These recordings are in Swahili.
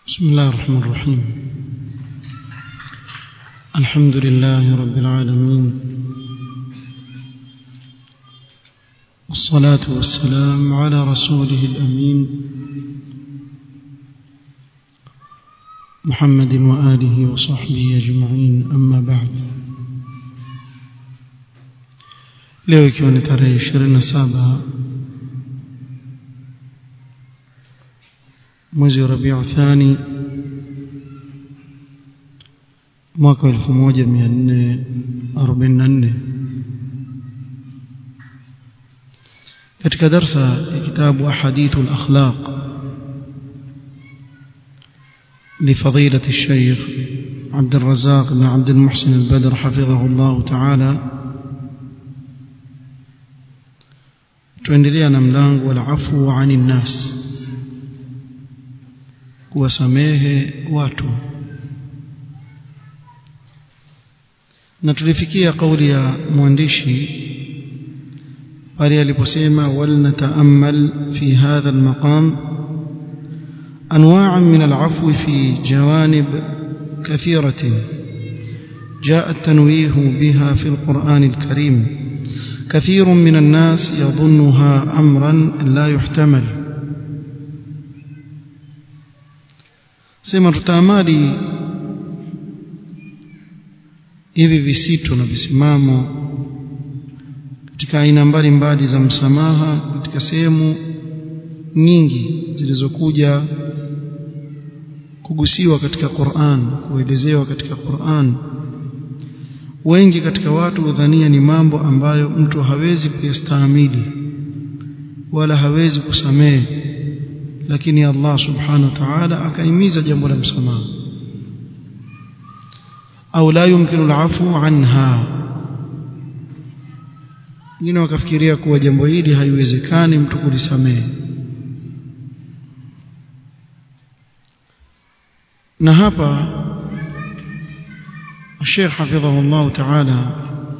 بسم الله الرحمن الرحيم الحمد لله رب العالمين والصلاة والسلام على رسوله الأمين محمد وآله وصحبه أجمعين أما بعد leo ikiwa ni tarehe ishirini na saba mwezi wa rabiu thani mwaka wa elfu moja mia nne arobaini na nne katika darsa ya kitabu ahadithu lakhlaq لفضيلة الشيخ عبد الرزاق بن عبد المحسن البدر حفظه الله تعالى tuendelea na mlango wal afu ani nnas kuwasamehe watu na tulifikia kauli ya mwandishi pale aliposema wal nataamal fi hadha almaqam anwa'an min al'afwi fi jawanib كثيرة جاء التنويه بها في القرآن الكريم كثير من الناس يظنها أمرا لا يحتمل sema tutaamali hivi visito na visimamo katika aina mbalimbali za msamaha katika sehemu nyingi zilizokuja kugusiwa katika Qur'an kuelezewa katika Qur'an wengi katika watu hudhania ni mambo ambayo mtu hawezi kuyastahimili wala hawezi kusamehe lakini Allah subhanahu wa ta'ala akaimiza jambo la msamaha au la yumkinu al'afu anha wengine wakafikiria kuwa jambo hili haiwezekani mtu kulisamehe na hapa Sheikh hafidhahu Allah Ta'ala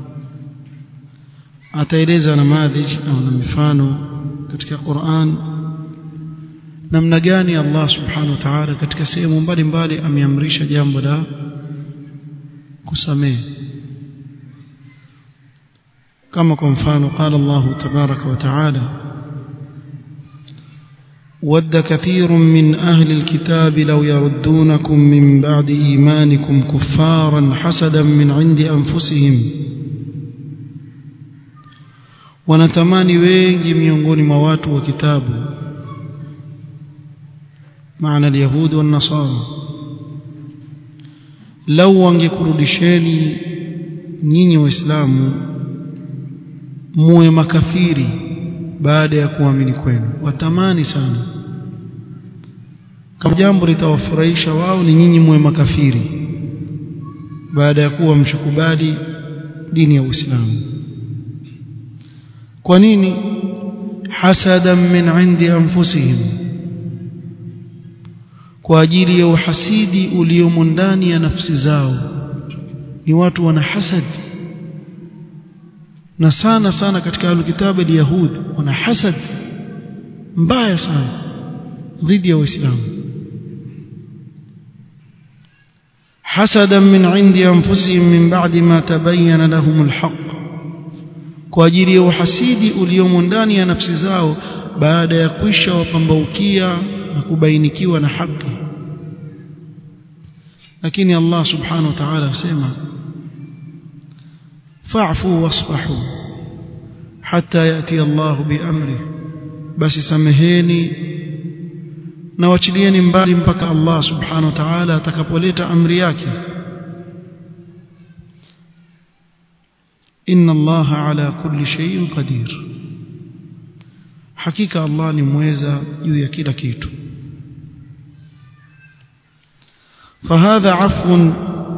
ataeleza namadhij au na mifano katika Qur'an namna gani Allah Subhanahu wa Ta'ala katika sehemu mbalimbali ameamrisha jambo la kusamehe kama kwa mfano قال الله تبارك وتعالى ود كثير من أهل الكتاب لو يردونكم من بعد إيمانكم كفارا حسدا من عند أنفسهم wanatamani wengi miongoni mwa watu wa kitabu maana alyahudi wannasara lau wangekurudisheni nyinyi waislamu muwe makafiri baada ya kuamini kwenu watamani sana kama jambo litawafurahisha wao ni nyinyi muwe makafiri baada ya kuwa mshakubali dini ya Uislamu kwa nini hasadan min indi anfusihim kwa ajili ya uhasidi uliomo ndani ya nafsi zao ni watu wana hasad na sana sana katika alkitabu al-yahud wana hasad mbaya sana dhidi ya waislamu حسدا من عند أنفسهم من بعد ما تبين لهم الحق kwa ajili ya uhasidi uliomo ndani ya nafsi zao baada ya kwisha wapambaukia na kubainikiwa na haki lakini Allah subhanahu wa ta'ala asema fa'fu wasfahu hatta yati Allah biamri basi sameheni na wachilieni mbali mpaka Allah subhanahu wa ta'ala atakapoleta amri yake inna Allah ala kulli shay'in qadir hakika Allah ni mweza juu ya kila kitu فهذا عفو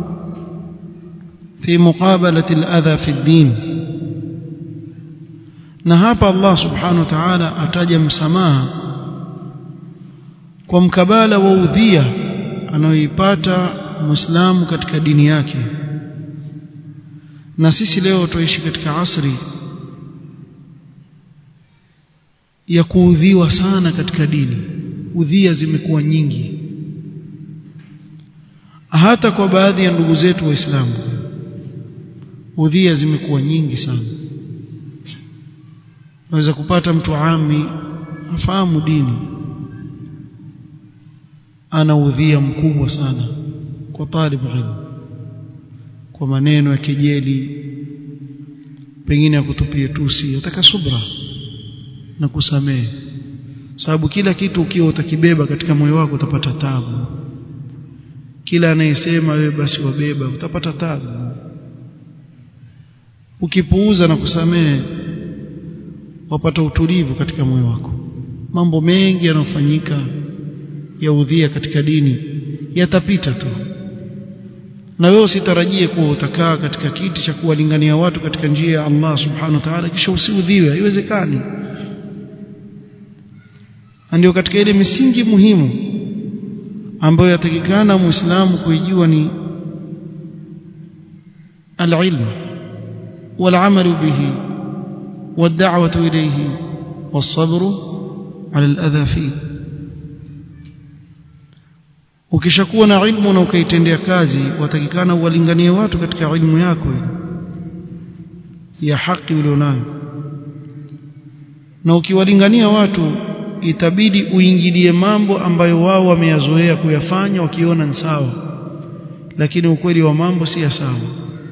في مقابلة الأذى في الدين na hapa Allah subhanahu wa ta'ala ataja msamaha kwa mkabala wa udhia anayoipata muislamu katika dini yake na sisi leo tuishi katika asri ya kuudhiwa sana katika dini udhia zimekuwa nyingi hata kwa baadhi ya ndugu zetu waislamu udhia zimekuwa nyingi sana unaweza kupata mtu ami afahamu dini ana udhia mkubwa sana kwa talib ilmu kwa maneno ya kejeli pengine akutupie tusi ataka subra na kusamehe sababu kila kitu ukiwa utakibeba katika moyo wako utapata tabu kila anayesema wewe basi wabeba utapata tabu ukipuuza na kusamehe wapata utulivu katika moyo wako mambo mengi yanayofanyika ya udhia katika dini yatapita tu na wewe usitarajie kuwa utakaa katika kiti cha kuwalingania watu katika njia ya Allah subhanahu wa ta'ala kisha usiudhiwe haiwezekani ndio katika ile misingi muhimu ambayo yatakikana muislamu kuijua ni العلم والعمل به والدعوة إليه والصبر على الأذى فيه ukishakuwa na ilmu na ukaitendea kazi watakikana uwalinganie watu katika ilmu yako ya haki ulionayo na ukiwalingania watu itabidi uingilie mambo ambayo wao wameyazoea kuyafanya wakiona ni sawa lakini ukweli wa mambo si ya sawa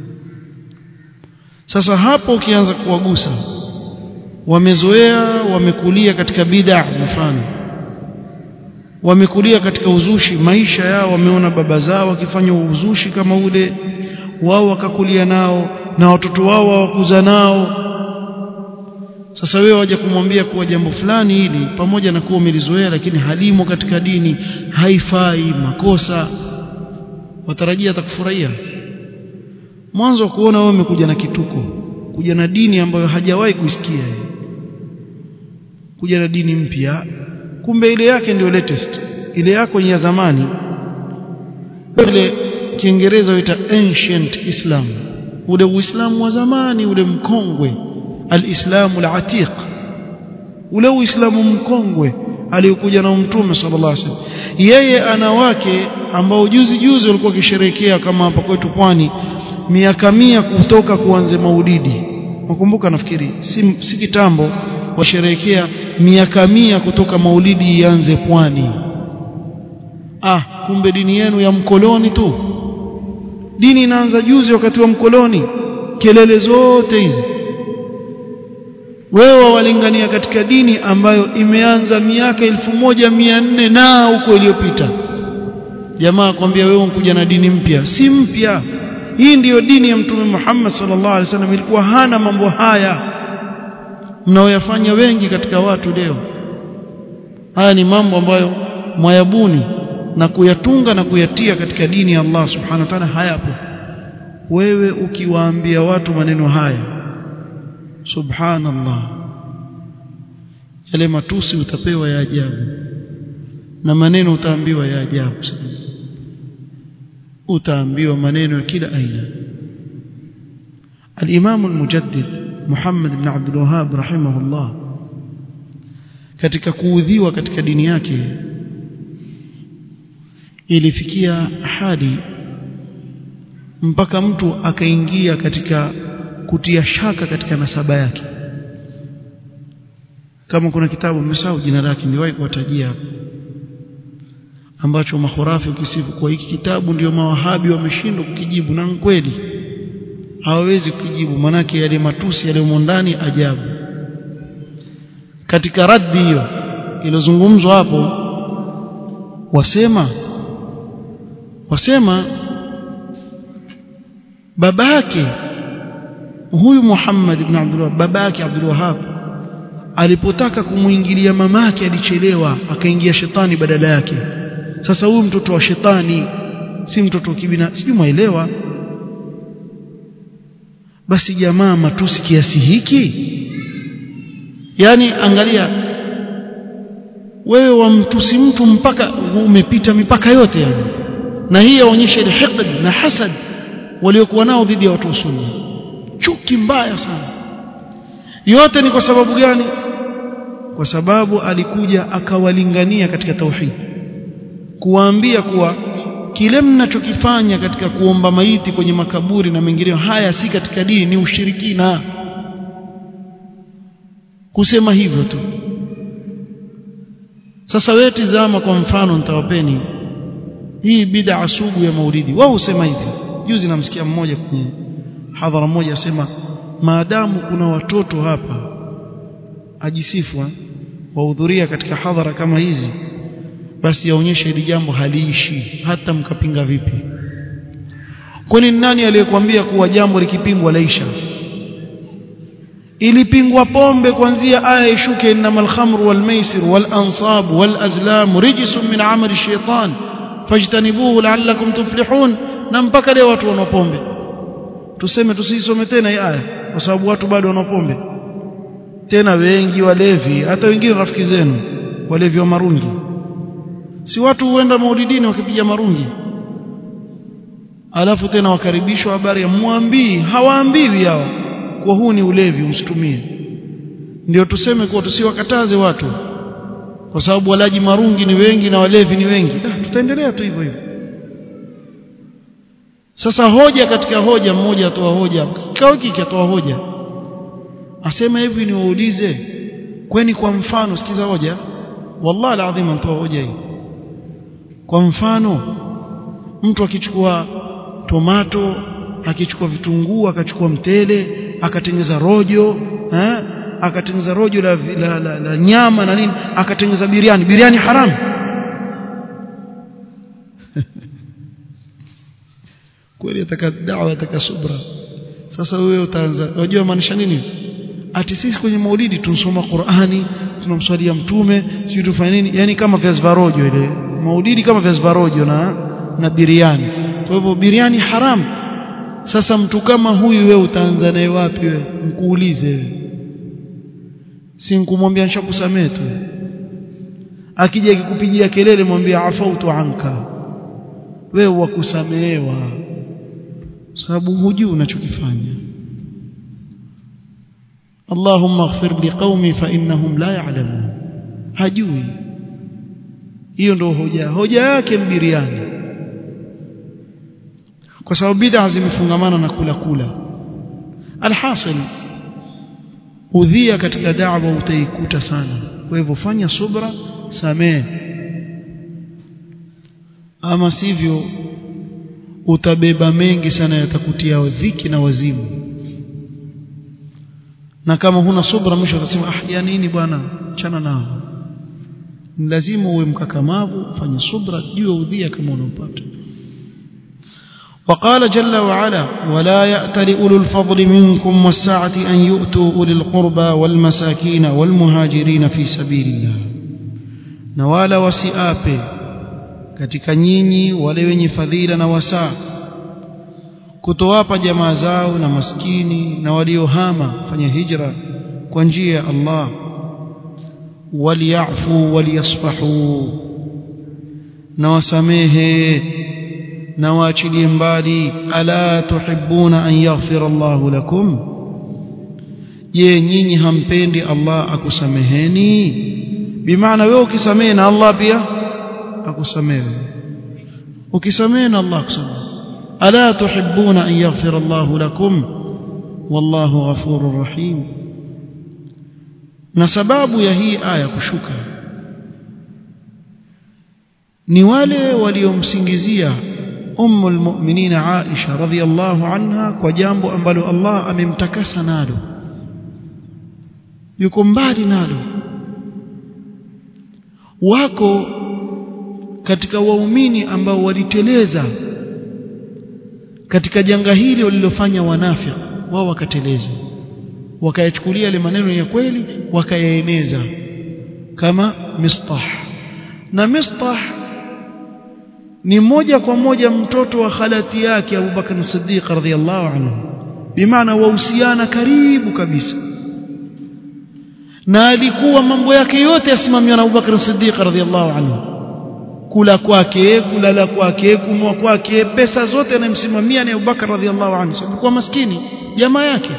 sasa hapo ukianza kuwagusa wamezoea wamekulia katika bid'a mfano wamekulia katika uzushi maisha yao wameona baba zao wakifanya uzushi kama ule wao wakakulia nao na watoto wao wakuza nao sasa wewe waje kumwambia kuwa jambo fulani hili pamoja na kuwa umelizoea lakini halimo katika dini haifai makosa watarajia atakufurahia mwanzo wa kuona wewe umekuja na kituko kuja na dini ambayo hajawahi kuisikia kuja na dini mpya kumbe ile yake ndio latest ile yako ya zamani ile kiingereza huita ancient islam ule uislamu wa zamani ule mkongwe alislamu alatiq ule uislamu mkongwe aliyokuja na mtume sallallahu alaihi wasallam yeye ana wake ambao juzi juzi walikuwa kisherekea kama hapa kwetu pwani miaka mia kutoka kuanze maulidi nakumbuka nafikiri si, si kitambo washerehekea miaka mia kutoka maulidi ianze pwani ah kumbe dini yenu ya mkoloni tu dini inaanza juzi wakati wa mkoloni kelele zote hizi wewe wawalingania katika dini ambayo imeanza miaka elfu moja mia nne na huko iliyopita jamaa kwambia wewe unkuja na dini mpya si mpya hii ndiyo dini ya mtume Muhammad sallallahu alaihi wasallam ilikuwa hana mambo haya mnaoyafanya wengi katika watu leo haya ni mambo ambayo mwayabuni na kuyatunga na kuyatia katika dini ya Allah subhanahu wa ta'ala hayapo wewe ukiwaambia watu maneno haya subhanallah yale matusi utapewa ya ajabu na maneno utaambiwa ya ajabu sana utaambiwa maneno ya kila aina الإمام المجدد محمد بن عبد الوهاب رحمه الله katika kuudhiwa katika dini yake ilifikia hadi mpaka mtu akaingia katika kutia shaka katika nasaba yake kama kuna kitabu mmesahau jina lake niliwahi kuwatajia ambacho mahurafi ukisifu kwa hiki kitabu ndio mawahabi wameshindwa kukijibu na kweli hawawezi kujibu manake yale matusi yaliyomo ndani ajabu katika raddi hiyo ilozungumzwa hapo wasema wasema babake huyu Muhammad ibn Abdullah babake Abdul Wahhab alipotaka kumuingilia mamake alichelewa akaingia shetani badala yake sasa huyu mtoto wa shetani si mtoto kibina sijui mwaelewa basi jamaa matusi kiasi hiki yani angalia wewe wamtusi mtu mpaka umepita mipaka yote yani na hii yaonyesha ile hiqd na hasad waliokuwa nao dhidi ya watu wa sunna chuki mbaya sana yote ni kwa sababu gani kwa sababu alikuja akawalingania katika tauhid kuwaambia kuwa kile mnachokifanya katika kuomba maiti kwenye makaburi na mengineyo haya si katika dini ni ushirikina kusema hivyo tu sasa wewe tizama kwa mfano nitawapeni hii bid'a sugu ya maulidi wao husema hivi juzi namsikia mmoja kwenye hadhara moja asema maadamu kuna watoto hapa ajisifu wahudhuria katika hadhara kama hizi basi yaonyesha hili jambo haliishi hata mkapinga vipi kwani nani aliyekwambia kuwa jambo likipingwa laisha ilipingwa pombe kuanzia aya ishuke innamal khamru wal maisir wal ansab wal azlam rijsun min amali shaitan fajtanibuhu la'allakum tuflihun na mpaka leo watu wana pombe tuseme tusisome tena hii aya kwa sababu watu bado wana pombe tena wengi walevi hata wengine rafiki zenu walevi wa marungi si watu huenda maulidini wakipiga marungi alafu tena wakaribishwa habari ya mwambii hawaambiwi hao kwa huu ni ulevi umsitumie ndio tuseme kuwa tusiwakataze watu kwa sababu walaji marungi ni wengi na walevi ni wengi da, tutaendelea tu hivyo hivyo sasa hoja katika hoja mmoja atoa hoja kikao hiki atoa hoja asema hivi niwaulize kweni kwa mfano sikiza hoja wallahi alazim anatoa hoja hii kwa mfano mtu akichukua tomato akichukua vitunguu akachukua mtele akatengeza rojo eh akatengeza rojo la, la, la, la nyama na nini akatengeza biriani biriani haramu kweli ataka dawa ataka subra sasa wewe utaanza unajua maanisha nini ati sisi kwenye maulidi tunasoma Qur'ani tunamswalia mtume sisi tufanye nini yani kama viazi varojo ile maulidi kama viazi varojo na na biriani kwa hivyo biriani haramu sasa mtu kama huyu wewe utaanza naye wapi wewe mkuulize si nkumwambia nishakusamee tu akija akikupigia kelele mwambie afautu anka wewe wakusamehewa sababu hujui unachokifanya Allahumma ighfir liqaumi fa innahum la ya'lamun hajui hiyo ndio hoja hoja yake mbiriani kwa sababu bid'a zimefungamana na kula kula alhasil udhia katika da'wa utaikuta sana kwa hivyo fanya subra samee ama sivyo utabeba mengi sana yatakutia dhiki na wazimu na kama huna subra mwisho utasema ah ya nini bwana chana nao ni lazima uwe mkakamavu fanye subra juu udhia kama unampata وقال جل وعلا ولا يأتل أولو الفضل منكم والسعة أن يؤتوا أولي القربى والمساكين والمهاجرين في سبيل الله نوالا وسئابه katika nyinyi wale wenye fadhila na wasaa kutowapa jamaa zao na maskini na waliohama fanya hijra kwa njia ya Allah waliyafu waliyasfahu na wasamehe na waachilie mbali ala tuhibbuna an yaghfira Allah lakum je nyinyi hampendi Allah akusameheni bimaana wewe ukisamehe na Allah pia akusamehe ukisamehe na Allah akusamehe ala tuhibbuna an yaghfira Allah lakum wallahu ghafurur rahim na sababu ya hii aya kushuka ni wale waliomsingizia ummu almu'minin Aisha radhiyallahu anha kwa jambo ambalo Allah amemtakasa nalo yuko mbali nalo wako katika waumini ambao waliteleza katika janga hili walilofanya wanafiki wao wakateleza wakayachukulia yale maneno ya kweli wakayaeneza kama mistah na mistah ni moja kwa moja mtoto wa khalati yake Abu Bakar Siddiq radhiyallahu anhu bimaana wahusiana karibu kabisa na alikuwa mambo yake yote yasimamiwa na Abu Bakar Siddiq radhiyallahu anhu kula kwake kulala kwake kunwa kwake pesa zote anayemsimamia ni Abu Bakar radhiyallahu anhu sababu maskini jamaa yake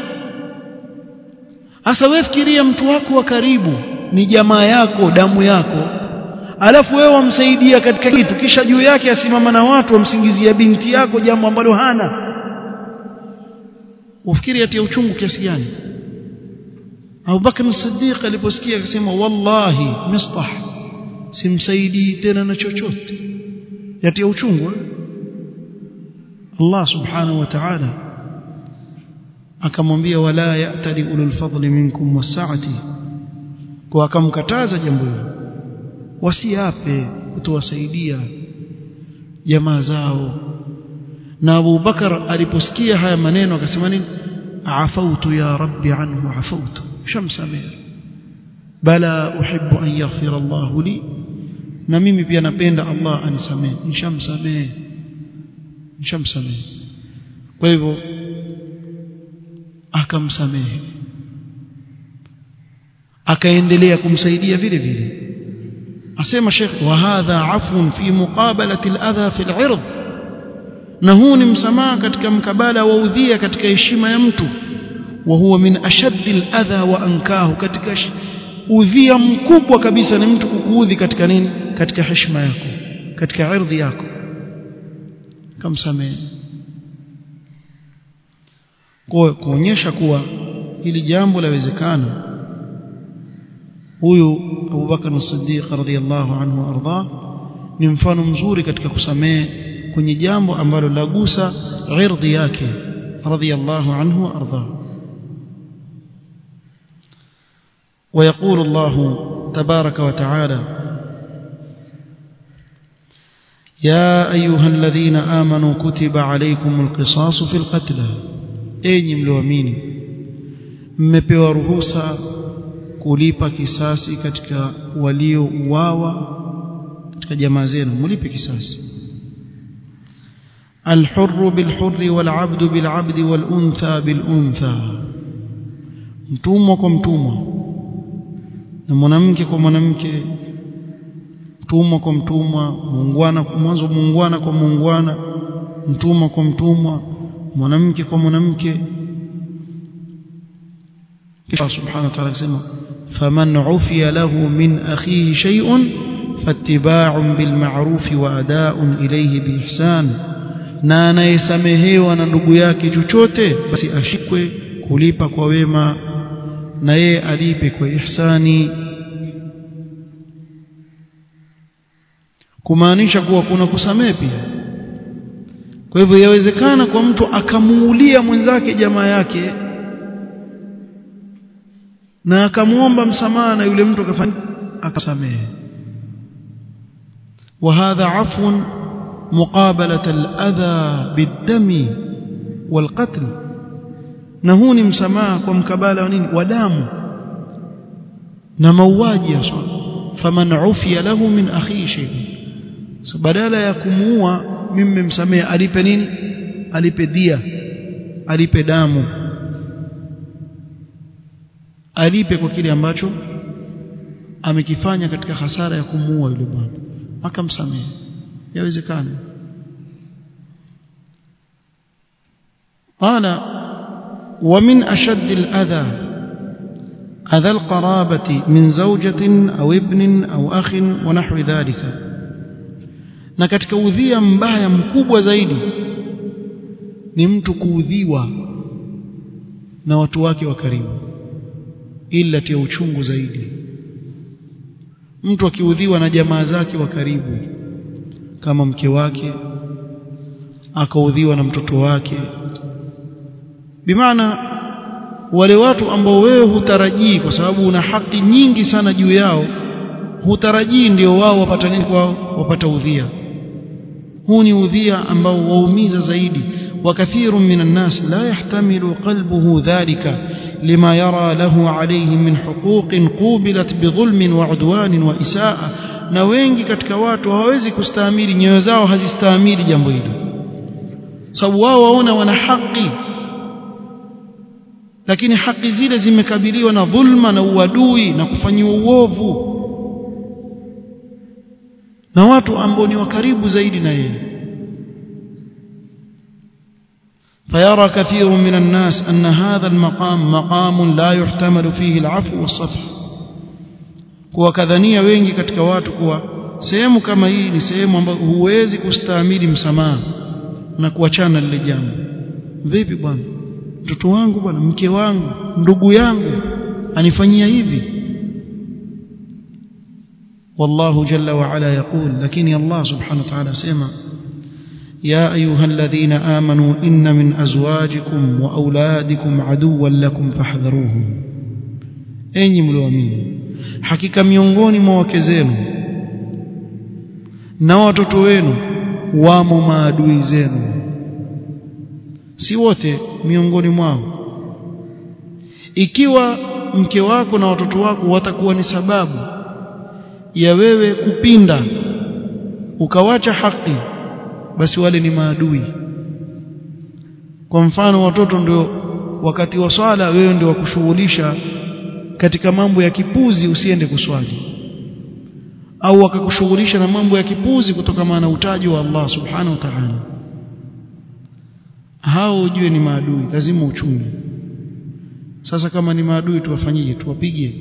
hasa wewe fikiria mtu wako wa karibu ni jamaa yako damu yako alafu wewe wamsaidia katika kitu kisha juu yake asimama na watu wamsingizia binti yako jambo ambalo hana ufikiri atia uchungu kiasi gani Abu Bakr as-Siddiq aliposikia akasema wallahi mistah simsaidii tena na chochote yatia uchungu Allah subhanahu wa ta'ala akamwambia wala ya'tali ulul fadli minkum wasa'ati kwa akamkataza jambo hilo wasiape kutowasaidia jamaa zao na Abu Bakar aliposikia haya maneno akasema nini afautu ya rabbi anhu afautu shamsamir bala uhibbu an yaghfira Allah li na mimi pia napenda Allah anisamehe nishamsamehe nishamsamehe kwa hivyo akamsamehe akaendelea kumsaidia vile vile asema Sheikh wa hadha afun fi muqabalati al-adha fi al-ird na huu ni msamaha katika mkabala wa udhia katika heshima ya mtu wa huwa min ashaddi al-adha wa ankahu katika udhia mkubwa kabisa ni mtu kukuudhi katika nini katika heshima yako katika ardhi yako kamsamehe kwa kuonyesha kuwa hili jambo lawezekana huyu Abu Bakar as-Siddiq radhiyallahu anhu arda ni mfano mzuri katika kusamehe kwenye jambo ambalo lagusa irdhi yake radhiyallahu anhu arda ويقول الله تبارك وتعالى يا أيها الذين آمنوا كتب عليكم القصاص في القتلى أي ملوامين mmepewa ruhusa kulipa kisasi katika waliouawa katika jamaa zenu mlipe kisasi الحر بالحر والعبد بالعبد والأنثى بالأنثى mtumwa kwa mtumwa na mwanamke kwa mwanamke mtumwa kwa mtumwa muungwana mwanzo muungwana kwa muungwana mtumwa kwa mtumwa mwanamke kwa mwanamke kisha subhanahu wa ta'ala akisema faman ufiya lahu min akhihi shay'un fattiba'un bil ma'ruf wa ada'un ilayhi bi ihsan na anayesamehewa na ndugu yake chochote basi ashikwe kulipa kwa wema na yeye alipe kwa ihsani kumaanisha kuwa kuna kusamehe pia kwa hivyo yawezekana kwa mtu akamuulia mwenzake jamaa yake na akamuomba msamaha na yule mtu akafanya akasamehe وهذا عفو مقابلة الأذى بالدم والقتل na huu ni msamaha kwa mkabala wa nini wa damu na mauaji ya faman ufiya lahu min akhihi shay'un so badala ya kumuua mimi mmemsamehe alipe nini alipe dia alipe damu alipe kwa kile ambacho amekifanya katika hasara ya kumuua yule bwana akamsamehe yawezekana قال ومن أشد الأذى أذى القرابة من زوجة أو ابن أو أخ ونحو ذلك na katika udhia mbaya mkubwa zaidi ni mtu kuudhiwa na watu wake wa karibu ila tia uchungu zaidi mtu akiudhiwa na jamaa zake wa karibu kama mke wake akaudhiwa na mtoto wake bimaana wale watu ambao wewe hutarajii kwa sababu una haki nyingi sana juu yao hutarajii ndio wao wapata nini kwao wapata udhia huu ni udhia ambao waumiza zaidi وكثير من الناس لا يحتمل قلبه ذلك لما يرى له عليه من حقوق قوبلت بظلم وعدوان وإساءة na wengi katika watu hawawezi kustahimili nyoyo zao hazistahimili jambo hilo sababu wao waona wana haki lakini haki zile zimekabiliwa na dhulma na uadui na kufanyiwa uovu na watu ambao ni wakaribu zaidi na yeye فيرى كثير من الناس أن هذا المقام مقام لا يحتمل فيه العفو والصفح kuwa kadhania wengi katika watu kuwa sehemu kama hii ni sehemu ambayo huwezi kustahimili msamaha na kuachana lile jambo vipi bwana mtoto wangu bwana mke wangu ndugu yangu anifanyia hivi والله جل وعلا يقول لكن الله سبحانه وتعالى سيما يا أيها الذين آمنوا إن من أزواجكم وأولادكم عدوا لكم فاحذروهم أين ملوامين حقيقة miongoni mwa wake zenu na watoto wenu wamo maadui zenu si wote miongoni mwao ikiwa mke wako na watoto wako watakuwa ni sababu ya wewe kupinda ukawacha haki basi wale ni maadui kwa mfano watoto ndio wakati wa swala wewe ndio wakushughulisha katika mambo ya kipuzi usiende kuswali au wakakushughulisha na mambo ya kipuzi kutokana na utaji wa Allah subhanahu wa ta'ala hao ujue ni maadui lazima uchunge sasa kama ni maadui tuwafanyije tuwapige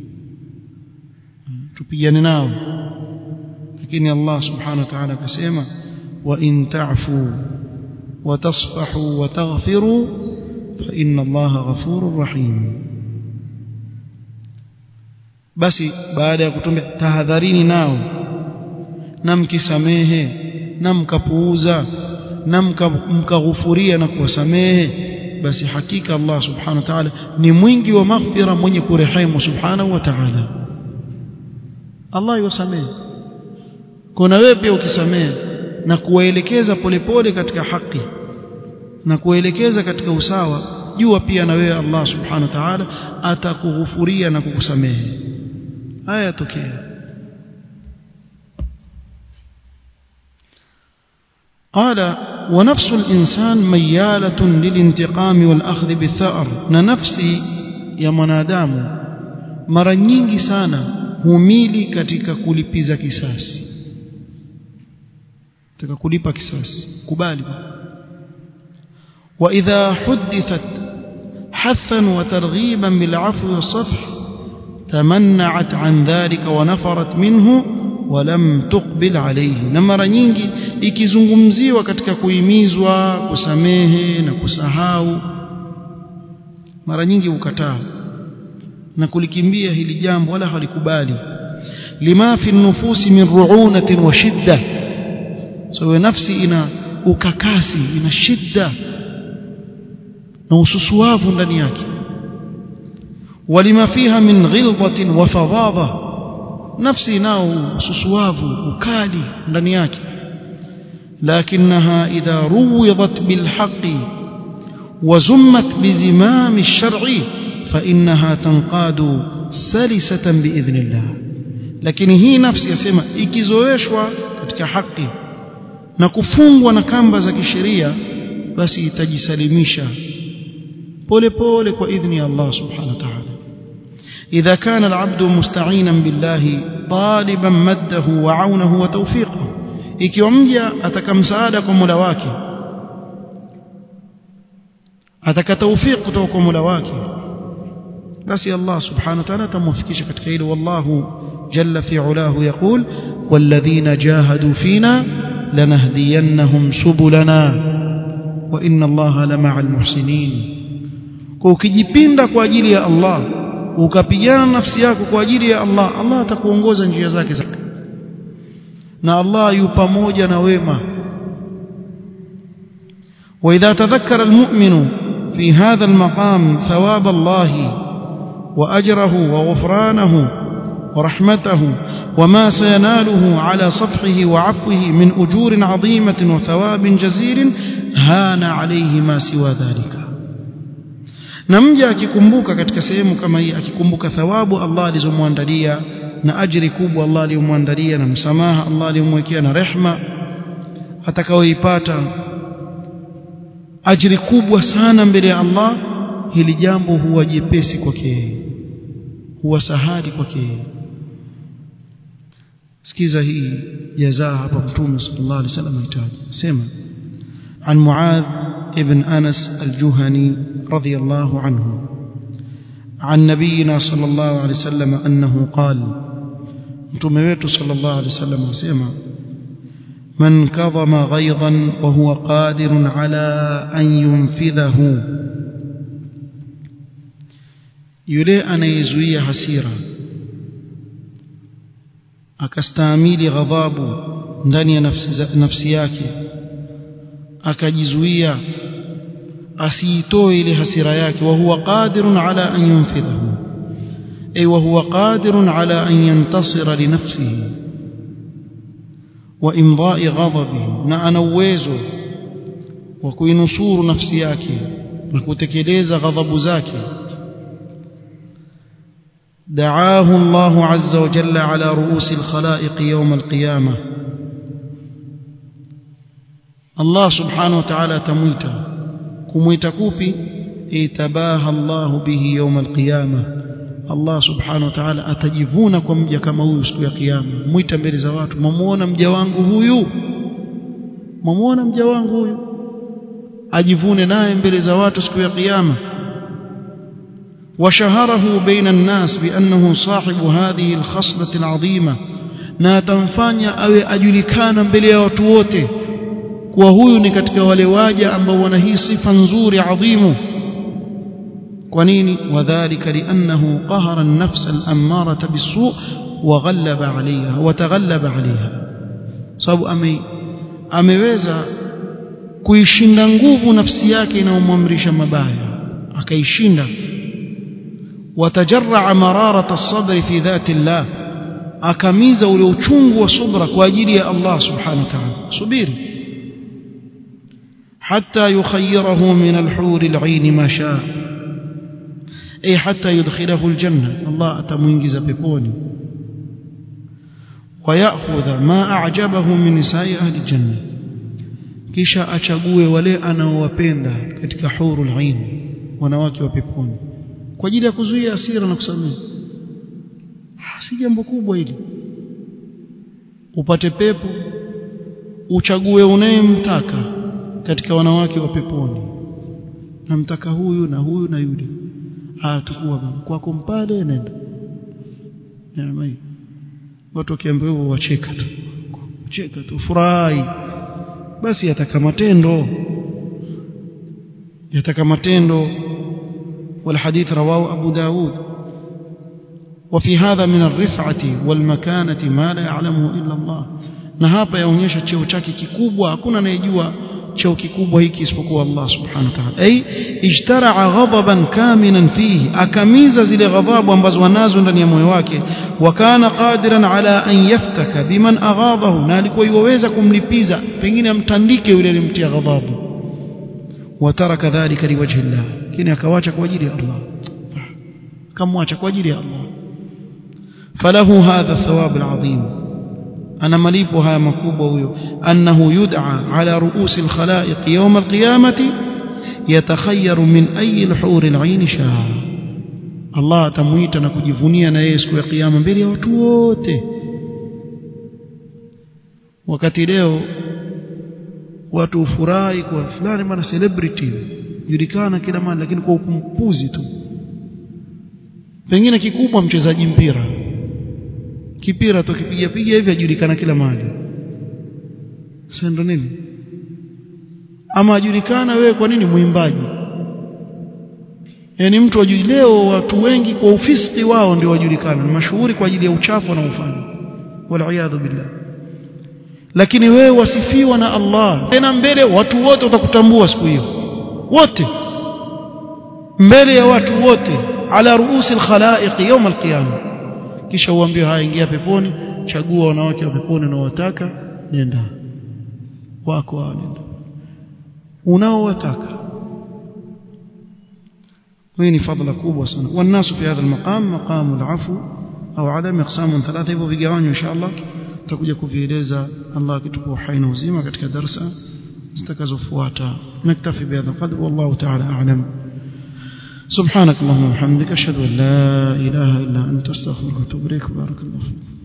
tupigane nao lakini Allah subhanahu wa ta'ala akasema wa in ta'fu wa tasfahu wa taghfiru fa inna Allah ghafurur rahim basi baada ya kutumbia tahadharini nao na mkisamehe na mkapuuza na mkaghufuria na kuwasamehe basi hakika Allah subhanahu wa ta'ala ni mwingi wa maghfira mwenye kurehemu subhanahu wa ta'ala Allah yusamehe kuna wewe pia ukisamehe na kuwaelekeza polepole katika haki na kuwaelekeza katika usawa jua pia na wewe Allah subhanahu wa ta'ala atakughufuria na kukusamehe haya yatokea قال ونفس الإنسان ميالة للانتقام والأخذ بالثأر نفسي يا منادام mara nyingi sana humili katika kulipiza kisasi katika kulipa kisasi kubali wa idha hudithat hathan wa targhiban bil afwi was safh tamanna'at an dhalika wa nafarat minhu wa lam tuqbil alayhi na mara nyingi ikizungumziwa katika kuhimizwa kusamehe na kusahau mara nyingi ukataa na kulikimbia hili jambo wala halikubali lima fi nufusi min ru'unatin wa shidda so nafsi ina ukakasi ina shidda na ususuavu ndani yake walima fiha min ghilbatin wa fadhadha nafsi nao ususuavu ukali ndani yake لكنها إذا روضت بالحق وزمت بزمام الشرع فإنها تنقاد سلسة بإذن الله لكن هي نفسي يسمى ikizoeshwa katika haki na kufungwa na kamba za kisheria basi itajisalimisha pole pole kwa idhni ya Allah subhanahu wa ta'ala إذا كان العبد مستعينا بالله طالبا مده وعونه وتوفيقه ikiwa mja ataka msaada kwa Mola wake ataka tawfik kutoka kwa Mola wake basi Allah subhanahu wa ta'ala atamwafikisha katika hilo wallahu jalla fi ulahu yaqul walladhina jahadu fina lanahdiyannahum subulana wa inna Allaha lama'a almuhsinin kwa ukijipinda kwa ajili ya Allah ukapigana nafsi yako kwa ajili ya Allah Allah atakuongoza njia zake zake na Allah yu pamoja na wema واذا تذكر المؤمن في هذا المقام ثواب الله واجره وغفرانه ورحمته وما سيناله على صفحه وعفوه من اجور عظيمه وثواب جزيل هان عليه ما سوى ذلك na mja akikumbuka katika sehemu kama hii akikumbuka thawabu Allah alizomwandalia na ajiri kubwa Allah aliyomwandalia na msamaha Allah aliyomwekea na rehma atakayoipata ajiri kubwa sana mbele ya Allah hili jambo huwa jepesi kwake huwa sahali kwake sikiza hii jazaa hapa mtume sallallahu alaihi wasallam ahitaji sema عن معاذ ابن أنس الجهني رضي الله عنه عن نبينا صلى الله عليه وسلم أنه قال mtume wetu sallallahu alaihi wasallam asema man kadhama ghaidan wa huwa qadirun ala an yunfidhahu yule anayezuia hasira akastahimili ghadhabu ndani ya nafsi, nafsi yake akajizuia asiitoe ile hasira yake wa huwa qadirun ala an yunfidhahu ay wa huwa qadirun ala an yantasira li nafsihi wa imda'i ghadabihi na ana uwezo wa kuinusuru nafsi yake na kutekeleza ghadhabu zake دعاه الله عز وجل على رؤوس الخلائق يوم القيامة الله سبحانه وتعالى تمويتا كمويتا كوبي اتباها الله به يوم القيامة الله سبحانه وتعالى atajivuna kwa mja kama huyu siku ya kiyama mwita mbele za watu mwamuona mja wangu huyu mwamuona mja wangu huyu ajivune naye mbele za watu siku ya kiyama وشهره بين الناس بأنه صاحب هذه الخصلة العظيمة na atamfanya awe ajulikana mbele ya watu wote kuwa huyu ni katika wale waja ambao wana hii sifa nzuri adhimu kwa nini wadhālika li'annahu qahara an-nafs al-ammarata bis-su' wa ghallaba 'alayha wa taghallaba 'alayha sababu ame ameweza kuishinda nguvu nafsi yake inayomwamrisha mabaya akaishinda وتجرع مرارة الصبر في ذات الله akamiza ule uchungu wa subra kwa ajili ya Allah subhanahu wa ta'ala subiri hatta yukhayyirahu min al-hur al-'ain ma shaa ay hatta yudkhilahu al-janna Allah atamuingiza peponi wayakhudha ma a'jabahu min nisa'i ahli al-janna kisha achague wale anaowapenda katika hurul 'ain wanawake wa peponi kwa ajili ya kuzuia hasira na kusamehe si jambo kubwa hili upate pepo uchague unayemtaka katika wanawake wa peponi namtaka huyu na huyu na yule ah tukua kwako mpale nenda jamani watu wakiambiwa hivyo wacheka tu cheka tu furahi basi yataka matendo yataka matendo والحديث رواه أبو داود وفي هذا من الرفعة والمكانة ما لا يعلمه إلا الله na hapa yaonyesha cheo chake kikubwa hakuna anayejua cheo kikubwa hiki isipokuwa Allah subhanahu wa ta'ala ay ijtara'a ghadaban kaminan fihi akamiza zile ghadhabu ambazo wanazo ndani ya moyo wake wa kana qadiran ala an yaftaka biman aghadahu na alikuwa yuweza kumlipiza pengine amtandike yule alimtia ghadhabu وترك ذلك لوجه الله lakini akawacha kwa ajili ya Allah kamwacha kwa ajili ya Allah falahu hadha thawab alazim ana malipo haya makubwa huyo annahu yud'a ala ru'us alkhalaiq yawm alqiyamati yatakhayyaru min ayi alhur alayn shaa Allah atamuita na kujivunia na yeye siku ya kiyama mbele ya watu wote wakati leo watu ufurahi kwa fulani bana celebrity julikana kila mahali lakini kwa ukumpuzi tu pengine kikubwa mchezaji mpira kipira tukipiga piga hivi ajulikana kila mahali sasa ndo nini ama ajulikana wewe kwa nini mwimbaji yani mtu ajui leo watu wengi kwa ufisti wao ndio wajulikana ni mashuhuri kwa ajili ya uchafu wanaofanya wal billah lakini wewe wasifiwa na Allah tena mbele watu wote watakutambua siku hiyo wote mbele ya watu wote ala ruusi alkhalaiq yawm alqiyama kisha uambie haya ingia peponi chagua wanawake wa peponi unaowataka nenda wako hao nenda unaowataka hii ni fadhila kubwa sana والناس في هذا المقام مقام العفو au adam اقسام ثلاثه hivyo vigawanywa inshallah tutakuja kuvieleza Allah akitupa uhai na uzima katika darasa zitakazofuata naktafi bihadha qadr wallahu ta'ala a'lam سبحانك اللهم وبحمدك اشهد ان لا اله الا انت استغفرك واتوب اليك بارك الله فيك